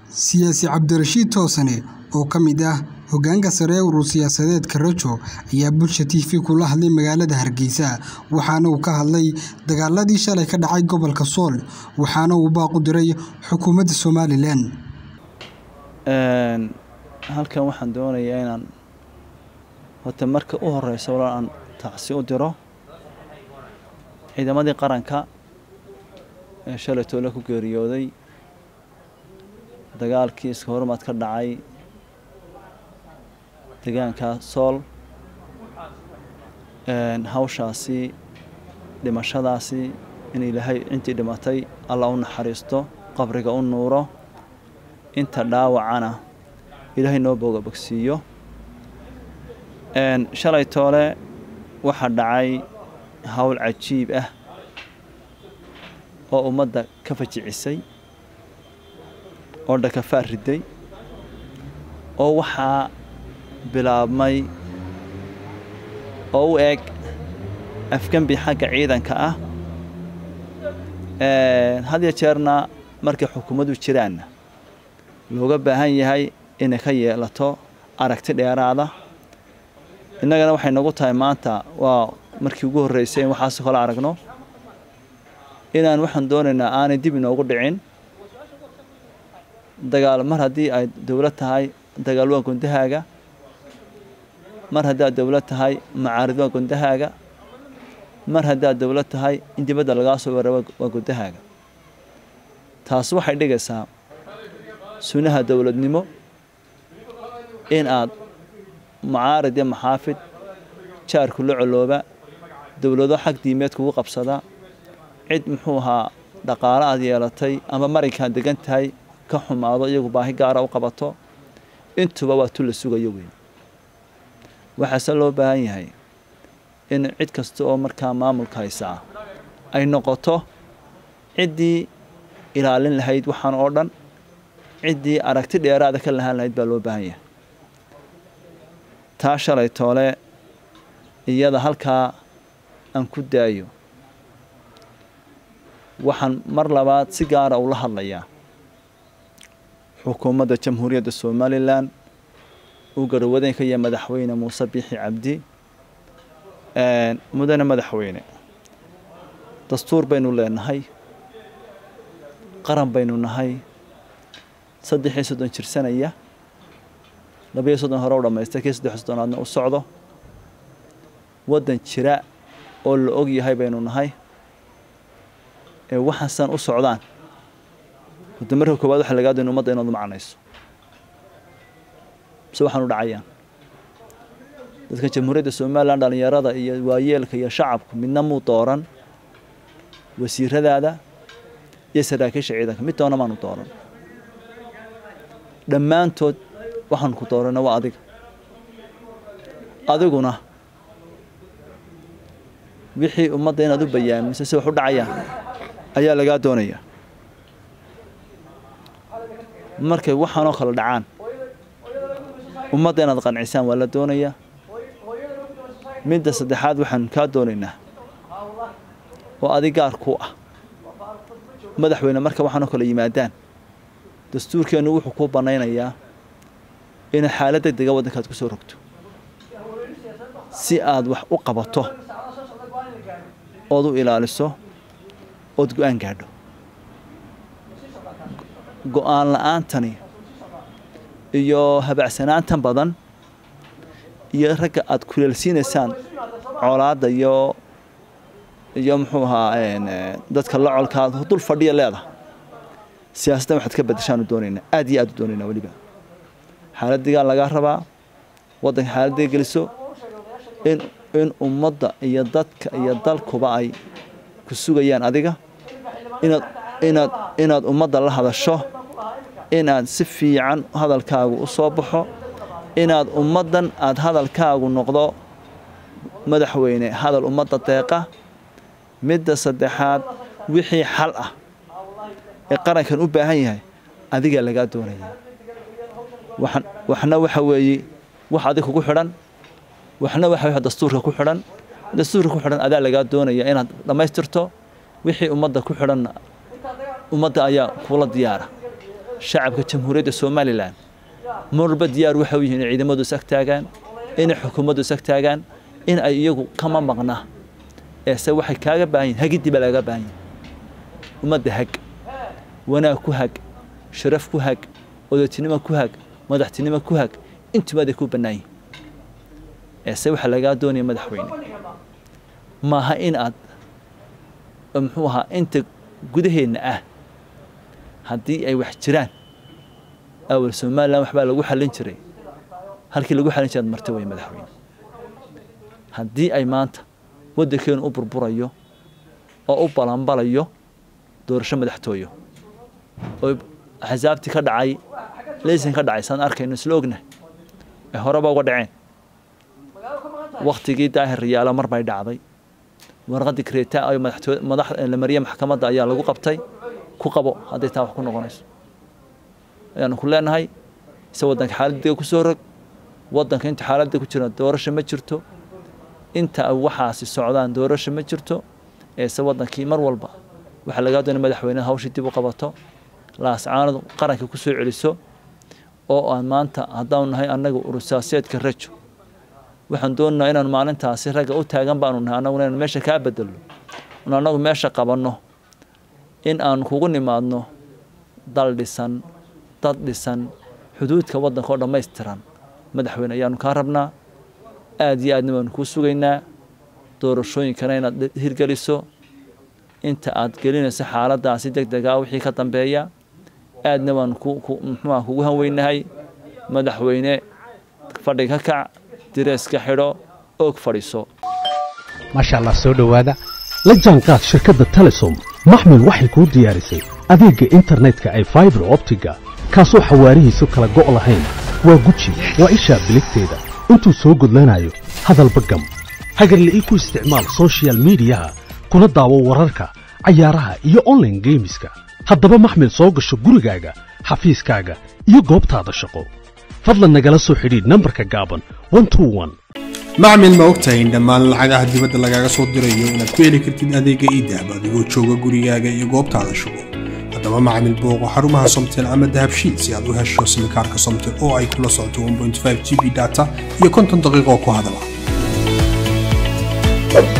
Siyaasi Cabdirashiid Toosane, oo ka mid ah hoggaanka sare ee urur siyaasadeedka Rajo, ayaa Bulsha TV kula hadlay magaalada Hargeysa, waxaana uu ka hadlay dagaaladii shalay ka dhacay gobolka Sool, waxaana uu baaq u diray xukuumadda Somalilan. halkan waxaan doonayaa inaan horta marka u horeysa walaa aan tacsi u diro ciidamadii qaranka ee shalay toole ku geeriyooday dagaalkii iska hormaad ka dhacay deegaanka sool hawshaasi dhimashadaasi in ilaahay intii dhimatay alla u naxariisto qabriga u nuuro inta dhaawacana ilaahay noo booga bogsiiyo shalay toole waxaa dhacay hawl cajiib ah oo ummadda ka fajicisay oo dhakafaar riday oo waxaa bilaabmay oo u eg afgembi xagga ciidanka ah had ya jeerna markay xukuumaddu jiraanna looga baahan yahay inay ka yeelato aragti dheeraada innagana waxay nagu tahay maanta waa markii ugu horreysay in waxaas kala aragno inaan waxaan doonaynaa aanay dib inoogu dhicin dagaal mar haddii ay dowlad tahay dagaal waa gundahaaga mar haddii aad dowlad tahay macaarid waa gundahaaga mar haddii aad dowlad tahay in dibadda lagaa soo weera waa gundahaaga taas waxay dhigaysaa sunnaha dowladnimo in aad macaarid iyo maxaafid jaarku la colooba dowlado xag diimeed kugu qabsada cid muxuu ahaa dhaqaalo aad yeelatay ama marinkaad degan tahay ka xumaado iyagu baahi gaara u qabato intuba waa tu la sugayo weyn waxaase loo baahan yahay in cid kasta oo markaa maamulka haysaa ay noqoto ciddii ilaalin lahayd waxaan oo dhan ciddii aragti dheeraada ka lahaan lahayd baa loo baahan yahay taa shalay toole iyada halkaa aan ku daayo waxaan mar labaad si gaara ula hadlayaa xukuumadda jamhuuriyadda somalilan uu garwadeen ka yahay madaxweyne muuse biixi cabdi mudane madaxweyne dastuur baynu leenahay qaran baynu nahay saddex iyo soddon jirsanaya labayo soddon hore u dhammaystay kii saddex soddonaadna u socdo waddan jira oo la og yahay baynu nahay ee waxaasan u socdaan wada marka koowaad waxa lagaa doona umadda inaad u macnayso mise waxaan u dhacayaan dadka jamhuuriyadda somalilan dhallinyarada iyo waayeelka iyo shacabku midna muu dooran wasiiradaada iyo saraakiisha ciidanka mid doona maanu dooran dhammaantood waxaan ku doorana waa adiga adiguna wixii ummadda inaad u bayaamiso si wax u dhacayaan ayaa lagaa doonayaa markay waxaanoo kale dhacaan ummadda inaad qancisaan waa la doonayaa midda saddexaad waxaan kaa doonaynaa oo adig gaar ku ah madaxweyne marka waxaanoo kale yimaadaan dastuurkeennu wuxuu kuu bannaynayaa inaad xaalad deg dega waddankaad ku soo rogto si aad wax u qabato ood u ilaaliso ood go-aan gaadho go-aan la-aantani iyo habacsanaantan badan iyo ragga aad kuleelsiinaysaan colaadda iyo iyo muxuu ahaa dadka la colkaad dul fadhiya leedahay siyaasaddan waxaad ka badashaanu doonaynaa aad iyo aad u doonaynaa weliba xaaladigaa lagaa rabaa waddanka xaaladdiga geliso in in ummadda iyo dadka iyo dalkuba ay ku sugayaan adiga inaad inaad inaad ummadda la hadasho inaad si fiican hadalkaagu u soo baxo inaad ummaddan aad hadalkaagu noqdo madaxweyne hadal ummadda deeqa midda saddexaad wixii xal ah ee qarankan u baahan yahay adigaa lagaa doonayaa waxna waxa weeye wax adig kugu xidhan waxna waxa dastuurka ku xidhan dastuurka ku xidhan adaa lagaa doonaya inaad dhammaystirto wixii ummadda ku xidhanna ummadda ayaa kuula diyaara shacabka jamhuuriyadda somalilan marba diyaar waxa u yihiin in ciidamadu is ag taagaan inay xukuumaddu is ag taagaan in ay iyagu kama maqna eese waxay kaaga baahan yihin hagidii baa laaga baahan yihin ummadda hag wanaag ku hag sharaf ku hag odatinimo ku hag madaxtinimo ku hag intubaaday ku bannaan yihin eese waxaa lagaa doonaya madaxweyne maaha in aad muxuu ahaa inta gudaheenna ah haddii ay wax jiraan awal somalilan waxbaa lagu xallin jiray halkii lagu xallin jiray ad marta wey madaxweyne haddii ay maanta waddankeenu u burburayo oo u balanbalayo doorasho madaxtooyo oo axsaabtii ka dhacay leysan ka dhacay saan arkayno isla ognahay ay horeba uga dhaceen waktigii daahir riyaala mar bay dhacday warqaddii kreta ay madaxtooy madax la mariye maxkamadda ayaa lagu qabtay ku qabo hadday taa wax ku noqonayso ayaanu ku leenahay ise waddanka xaaladdiga ku soo rog waddanka inta xaaladda ku jira doorasho ma jirto inta waxaasi socdaan doorasho ma jirto eese waddankii mar walba waxaa lagaa doonay madaxweyne hawshii dib u qabato laascaanadu qaranka ku soo celiso oo aan maanta haddaanu nahay annaga urusaaseedka rajo waxaan doonaynaa inaanu maalintaasi ragga u taagan baanu nahay annaguna inaanu meesha kaa bedelno un annagu meesha qabanno in aanu kugu nimaadno dal dhisan dad dhisan xuduudka waddanka oo dhammaystiran madaxweyne ayaanu kaa rabnaa aada iyo aadna waanu kuu sugaynaa doorashooyinkana inaad hirgeliso inta aad gelinayso xaaladdaasi deg degaa wixii ka dambeeya aadna waanu muxuuha kugu hanweynahay madaxweyne fadhiga ka kac direeska xidho oog fadhiiso maasha allah soo dhowaada la jaanqaad shirkadda telesom maxmil waxay kuu diyaarisay adeegga internetka ay faibar optiga kaasoo xawaarihiisu kala go' lahayn waa guji waa ishaa biligteeda intuu soo gudlanayo hadalba gam hagarle ii ku isticmaal sochial midiyaha kuna daawo wararka cayaaraha iyo onlaine geemiska haddaba maxmil soo gasho gurigaaga xafiiskaaga iyo goobtaada shaqo fadlan nagala soo xidhiidh nambarka gaaban macmil ma ogtahay in dhammaan lacagaha dibadda lagaaga soo dirayo inaad ku heli kartid adeegga iidahab adigoo jooga gurigaaga iyo goobtaada shugo haddaba macmil booqo xarumaha somtel ama dahabshiil si aad u hesho simikaarka somtel oo ay kula socoto g b data iyo konton daqiiqoo ku hadala